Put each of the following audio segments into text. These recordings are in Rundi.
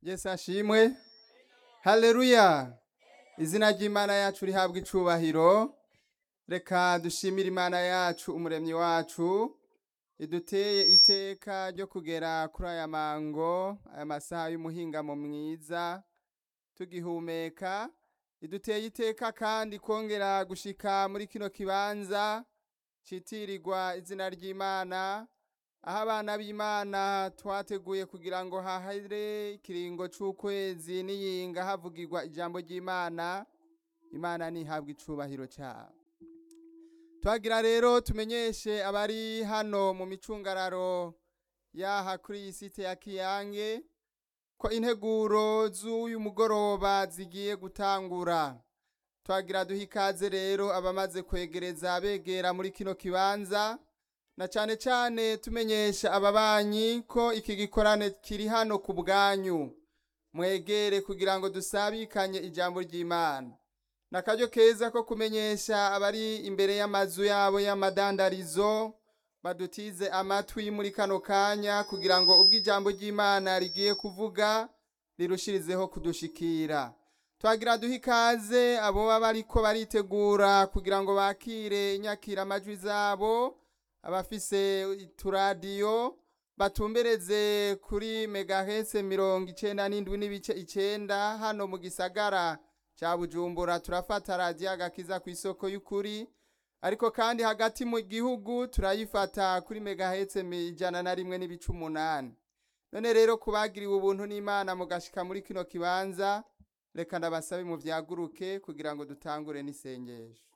yesu ashimwe haleluya izina ry'imana yacu rihabwa icubahiro reka dushimire imana yacu umuremyi wacu iduteye iteka ryo kugera kuri aya mango aya masaha y'umuhingamo mwiza tugihumeka iduteye iteka kandi kongera gushika muri kino kibanza citirirwa izina ry'imana aho abana b'imana twateguye kugira ngo hahire ikiringo c'ukwezi n'iyinga havugirwa ijambo ry'imana imana ntihabwe icubahiro cyabo twagira rero tumenyeshe abari hano mu micungararo yaha kuri iyi site ya kiyange ko integuro z'uyu mugoroba zigiye gutangura twagira duha ikaze rero abamaze kwegereza begera muri kino kibanza na cane cane tumenyesha ababanyi ko iki gikorane kiri hano ku bwanyu mwegere kugira ngo dusabikanye ijambo ry'imana nakaryo keza ko kumenyesha abari imbere y'amazu yabo y'amadandarizo badutize amatwi muri kano kanya kugira ngo ubwo ijambo ry'imana rigiye kuvuga rirushirizeho kudushikira twagira duha ikaze abo baba bariko baritegura kugira ngo bakire inyakira amajwi zabo abafise uturadiyo batumbereze kuri megahese mirongo icenda n'indwi n'ibice icenda hano mu gisagara ca bujumbura turafata radiyo agakiza ku isoko y'ukuri ariko kandi hagati mu gihugu turayifata kuri megahetse ijana na rimwe n'ibice umunani none rero kubagiriwe ubuntu n'imana mugashika muri kino kibanza reka ndabasabe mu vyaguruke kugira ngo dutangure n'isengesho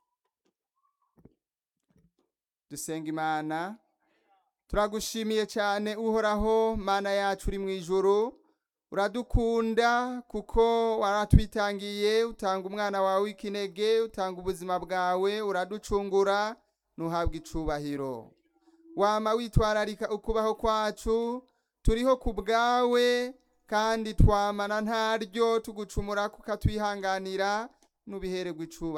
dusenga imana turagushimiye cyane uhoraho mana yacu uri mu ijuru uradukunda kuko waratwitangiye utanga umwana wawe w'ikinege utanga ubuzima bwawe uraducungura ntuhabwe icubahiro wama witwararika ukubaho kwacu turiho ku bwawe kandi twamana ntaryo tugucumura kukatwihanganira nubihererwa icubahiro